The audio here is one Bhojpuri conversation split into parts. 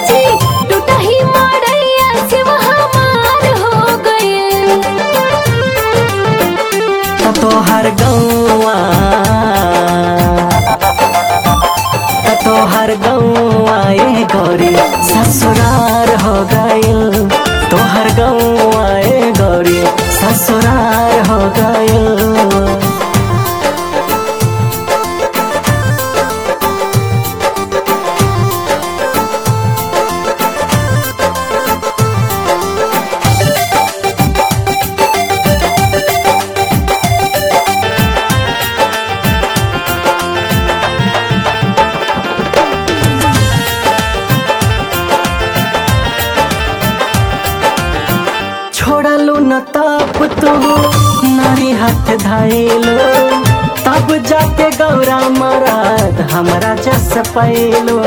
जी टूटही मड़ैया शिव हमार हो गइल त तोहर गौआ त तोहर गौआ ए गौरी ससुरार हो गइल तोहर गौआ ए गौरी ससुरार हो गइल छोड़लू न तब तू नारी हाथ धाइलो तब जाके गौरा मराद हमरा जस पैलो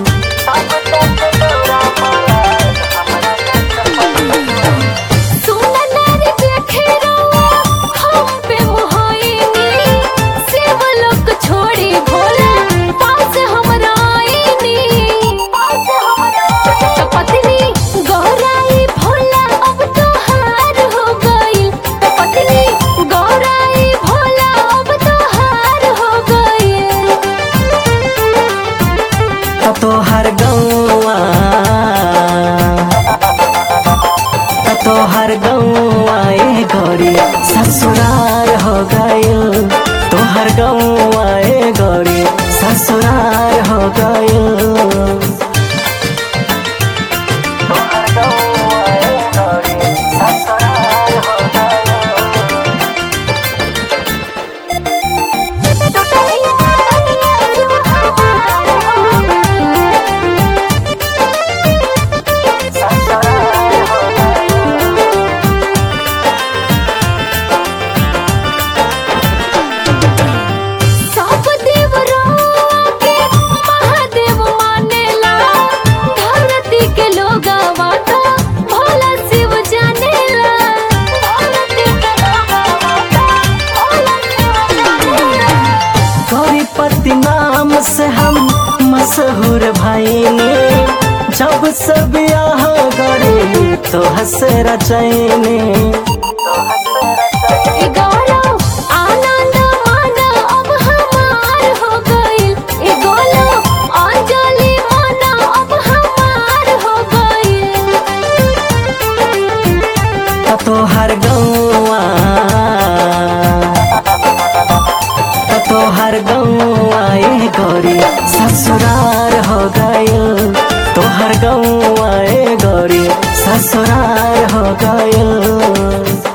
सुन नारी देखे रउआ हम पे मोहाइनी शिव लोक छोड़ी भोला पास हमरा आईनी तो पत्नी गौराई भोला अब तोहार हो गई तो पत्नी गौराई भोला अब तोहार हो गई त तोहर गौआ त तोहर गौआ ए गौरी ससुरार हो गइल तोहर गौआ ए गौरी ससुरार हो गइल तोहर गौआ ए गौरी ससुरार हो सब देवरावा के महादेव मानेला धरती के लोगवा तो भोला शिव जानेला धरती के लोगवा तो भोला शिव जानेला गौरीपति नाम से हम मशहूर भाईने जब सब यहाँ गरी तो हंस रचैने ए गौरव आनंद माना अब हमार हो गइल ए गौरव अंजलि माना अब हमार हो गइल त तोहर गौआ त तोहर गौआ ए गौरी ससुरार हो गइल तोहर गौआ ए गौरी ससुरार हो गइल